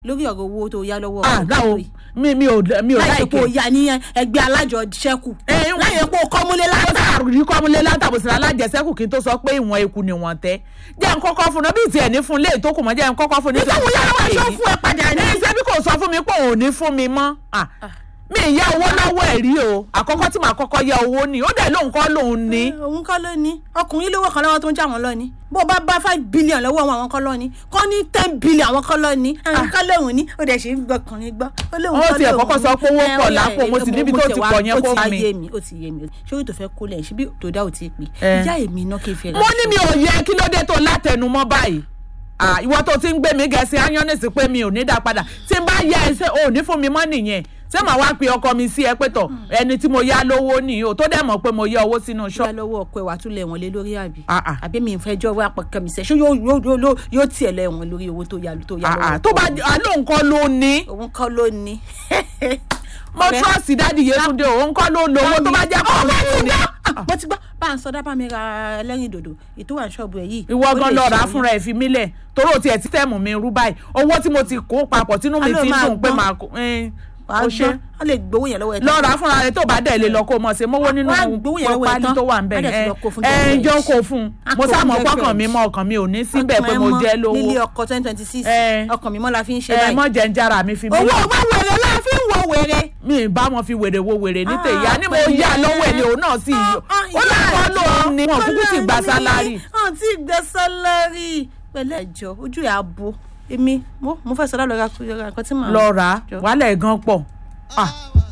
lórí ọ̀rọ̀ owó tó yá lọ́wọ́ ah ọ̀rọ̀ láwo yìí. mi mi ò mi ò láì ṣe pé o láìkẹ́ yá ní ẹgbẹ́ alájọṣẹ́kù Eh, láì ṣe pé o kọ́múlé ó látà sàrùrí kọ́múlé látàbòsílẹ̀ alájẹsẹ́kù kí n tó sọ pé ìwọ̀n eku ni wọ́n tẹ́ jẹ́ n kọ́kọ́ fún un náà bí tiẹ̀ ní fún un léè tó kù mọ́ jẹ́ n kọ́kọ́ fún un nígbà wo yára wá aṣọ fún ẹ padà ní. ní ṣe bí kò sọ fún mi pé òun ò ní fún mi mọ́ Ah, mi ì yá owó lọ́wọ́ ẹ̀ rí o àkọ́kọ́ tí màá kọ́kọ́ yá owó ni ó dẹ̀ lóun kọ́ lòun ní. Eh, òun kọ́ ló ní ọkùnrin lówó kan lọ́wọ́ tó ń jà wọ́n lọ ni bó bá bá five billion lọ́wọ́ wọn àwọn kọ́ lọ ni kọ́ ní ten billion àwọn kọ́ lọ ni àwọn kọ́ lóhùn ní ó dẹ̀ ṣe ń gbọkùnrin gbọ́ ó lóhùn Ó kọ́ tiẹ̀ lóhùn kọ́kọ́ ní. sọ pé owó Eh, pọ̀ ó yà, lápò, mo eh, sì níbi mo tó tiẹ̀ ti wá- pọ̀ yẹn ó kó ti mi. yé mi ó ti yé mi ṣé tó fẹ́ kó lẹ̀ ṣe bí tòdá ò ti pè Eh. ìjà èmi náà kì í fi mo ní mi ò yẹ kí ló dé tó látẹnumọ́ báyìí Ah, ìwọ tó ti ń gbé mi gẹ̀ẹ́sì ányanisi pé mi ò ní dá padà tí n bá yá ẹ ṣe ò ní fún mi mọ́ nìyẹn ṣé màá wá pe ọkọ mi sí ẹ pé tọ̀ ẹni tí mo yá lówó nìyí o tó dẹ̀ mọ̀ pé mo yá owó sínú ṣọ́ ṣọ́ọ̀bù. lọ́wọ́ ọkọ ẹ̀ wà tún lẹ̀ wọ́n lé lórí àbí Ah, ah. àbí mi ìfẹ́ jọ́ wá pọ̀kẹ́ mi sẹ́ ṣé yóò yóò yóò yóò- yóò tiẹ̀ lẹ̀ wọ́n lórí owó tó yá tó yá Ah, lọ́wọ́ ah, tó bá ọkọ alóhùn kọ́ ló ní ẹ̀. òun kọ́ ló ní. mo trọ́ọ̀sì dáàdi Yétúndé òun kọ́ ló lówó tó bá jẹ́ kọ́ ló ní. mo ti gbọ́ bá a ń sọ dábàá mi ra ẹlẹ́rìn dòdò ètò wà ní ṣọ́ọ̀bù ẹ̀ yìí. ìwọ ó gan lè lọ ṣe rà á yín. fúnra ẹ̀ fi mí lẹ̀ toró tiẹ̀ tí tẹ̀mù mi rú báyìí owó tí mo ti kó papọ̀ tínú mi Alo fi ń máa dùn pé gbọ́n. màá kó ẹ́n, wàá ó gbọ́ ṣe wọ́n lè gbowó yẹn lọ́wọ́ ẹ̀ lọ rà á fúnra rẹ̀ tó bá dẹ̀ lè lọ kó mọ̀ sí mówó nínú wọ́n á gbowó yẹn lọ́wọ́ ẹ̀ pálí tán. tó wà ń bẹ̀ Á dẹ̀ fi lọ kó fún ẹ̀ ẹ̀ girlfriend. jọ kó fún un Á mo kó sá fún mọ̀ pọ́kàn girlfriend. mi mọ́ ọkàn mi ò ní síbẹ̀ pé mo Ọkàn ẹ jẹ́ mọ́ lówó nílé ọkọ twenty twenty six Eh. ọkàn mi mọ́ la fi ń ṣe ẹ báyìí. mọ̀ jẹ́ ń jára mi fi mí owó lẹ̀. ọba wèrè la fi ń wọ wèrè. mi ì bá wọn fi wèrè wo wèrè ní Ah, tèyá ni mo pẹ̀lẹ́. yá lọ́wọ́ ẹ̀ ni òun náà sì yọ ó lọ́wọ́ lòun ni wọn kúkú ti gba sálárì. wọn ti gba sálárì pẹ̀lẹ́ ẹ̀jọ̀ ojú ẹ̀ abo èmi mo mo fẹ́ sọ lálọ́ ra nǹkan tí màá. lọ rà á Jọ. wàhálà ẹ̀ gan pọ̀. Ah,